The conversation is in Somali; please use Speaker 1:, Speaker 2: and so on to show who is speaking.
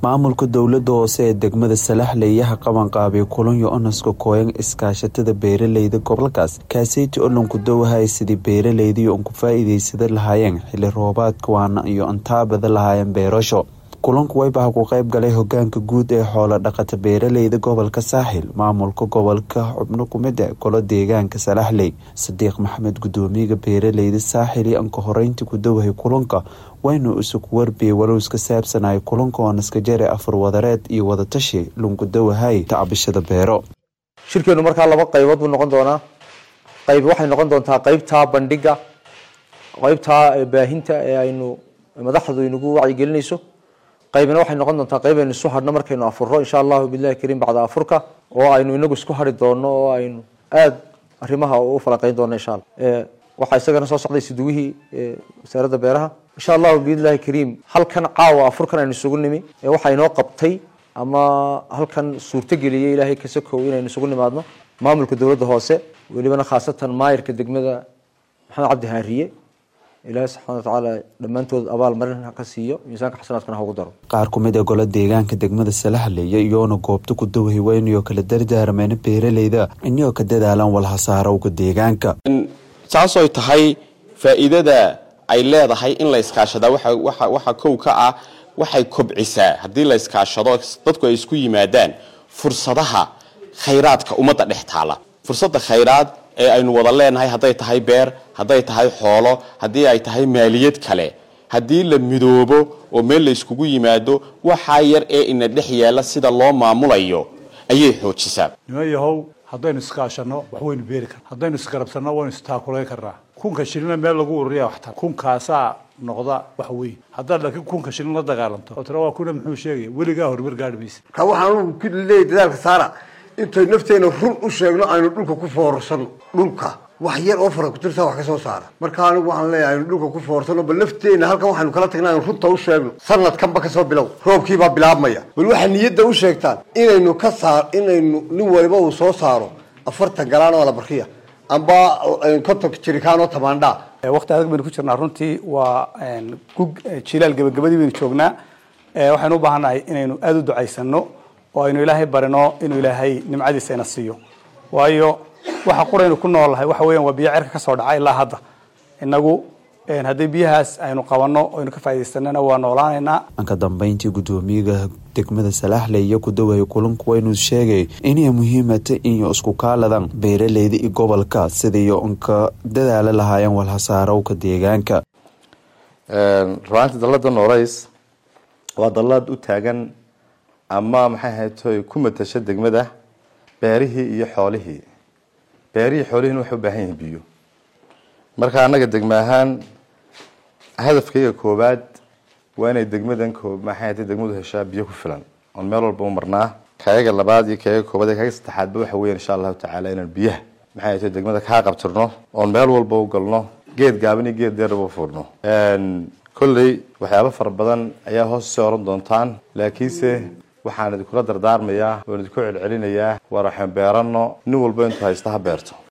Speaker 1: maamulka dowlada hoose ee degmada salaxleeyaha qabanqaabay kulanyo onaska kooyan iskaashatada beeraleyda gobolkaas kaaseyti olanku dowhay sidii beeraleydii un ku faa-iideysada lahaayeen xili roobaadka waana iyo antaabada lahaayeen beerasho kulanku waybaha ku qeyb galay hogaanka guud ee xoolo dhaqata beeraleyda gobolka saaxil maamulka gobolka xubno kumid e golo deegaanka salaxley sadiiq maxamed gudoomiyaga beeraleyda saaxil iyo anka horeyntii ku dowhay kulanka waynu isug warbiyey walows ka saabsanaya kulanka oonaska jare afar wadareed iyo wadatashi lunku dowahay tacbishada beero
Speaker 2: shirkeenu markaa laba qaybood buu noqon doonaa qayb waxay noqon doontaa qeybtaa bandhiga qeybtaa baahinta ee aynu madaxdu inagu wacyigelinayso qaybna waxay noqon doontaa qayb aynu isu hadhno markaynu afuro insha allahu bilahi kariim bacda afurka oo aynu inagu isku hadhi doono oo aynu aada arrimaha u falanqeyn doono insha alla waxaa isagana soo socday siduwihii wasaaradda beeraha insha allahu biidnillahi kariim halkan caawa afurkan aynu isugu nimi waxaa inoo qabtay ama halkan suurtogeliyay ilaahay kasakow inaynu isugu nimaadno maamulka dowladda hoose welibana khaasatan maayirka degmada maxamed cabdi haariye ilaahay subxana watacaala dhammaantood abaal marin ha ka siiyo miisaanka xasanaadkana ha ugu daro
Speaker 1: qaar ku mid ee golo deegaanka degmada salaxleeya iyoona goobta ku dowhay weynayoo kala dardaarmeyna beeraleyda iniyoo ka dadaalan walhasaarowga deegaanka
Speaker 3: saasooy tahay faa'iidada ay leedahay in la iskaashadaa waxa kow ka ah waxay kobcisaa haddii la iskaashado dadku ay isku yimaadaan fursadaha khayraadka ummadda dhex taala fursadda khayraad ee aynu wada leenahay hadday tahay beer hadday tahay xoolo haddii ay tahay maaliyad kale haddii la midoobo oo meel la yskugu yimaado waxaa yar ee ina dhex yaalla sida loo maamulayo ayay xoojisaa
Speaker 4: niman yahow haddaynu iskaashanno wax waynu beeri karna haddaynu isgarabsanno waynu istaakulayn karnaa kunka shilina meel lagu ururiya waxtar kunkaasaa noqda wax weyn haddaad laakiin kunka shilin la dagaalamto oo tira waa kuna muxuu sheegaya weligaa horumar gaadhi maysa
Speaker 5: ka waxaan ku leeyahy dadaalka saara intay nafteena run u sheegno aynu dhulka ku foorsano dhulka wax yar oo fara kutirtaa wax ka soo saara marka anigu waxaan leeyahay aynu dhulka ku foorsano bal nafteena halkan waxaynu kala tagnay aynu runta u sheegno sanadkanba kasoo bilow roobkiibaa bilaabmaya bal waxaa niyadda u sheegtaan inaynu ka saar inaynu nin waliba uu soo saaro afartan galaan oo alabarkiya amba konton jirikaan oo tamaandhaa
Speaker 6: waqti adag baynu ku jirnaa runtii waa gug jilaal gebagabadii baynu joognaa waxaynu u baahannahay inaynu aada u ducaysano oo aynu ilaahay barino inuu ilaahay nimcadiisa ina siiyo waayo waxa quraynu ku noolahay waxa weyan waa biyo cerka ka soo dhaca ilaa hadda inagu haddii biyahaas aynu qabanno aynu ka faaidaysanana waa noolaanaynaa
Speaker 1: anka dambeyntii gudoomiyaga degmada salaaxley iyo ku dowhay kulanku waynuu sheegay inay muhiimata inay isku kaaladan beeraleyda iyo gobolka sidaiyo unka dadaala lahaayeen walhasaarowka deegaanka
Speaker 7: ruaanti dalada noolays waa dallad u taagan ama maxay ahaytoy ku matasha degmada beerihii iyo xoolihii beerihii xoolihiina waxay u baahan yihiin biyo marka annaga degme ahaan hadafkayga koowaad waa inay degmadan maxay ahaytay degmadu heshaa biyo ku filan oon meel walba u marnaa kayaga labaad iyo kayaga koobaad iyo kayaga saddexaadba waxa weyan insha allahu tacaala inaan biyaha maxay ahaytay degmada kaa qabtirno oon meel walba u galno geed gaaban iyo geed deeraba u furno kolley waxyaabo fara badan ayaa hoos usii oran doontaan laakiinse waxaan idinkula dardaarmayaa oon idinku celcelinayaa waar waxaan beerano nin walba intuu haysta ha beerto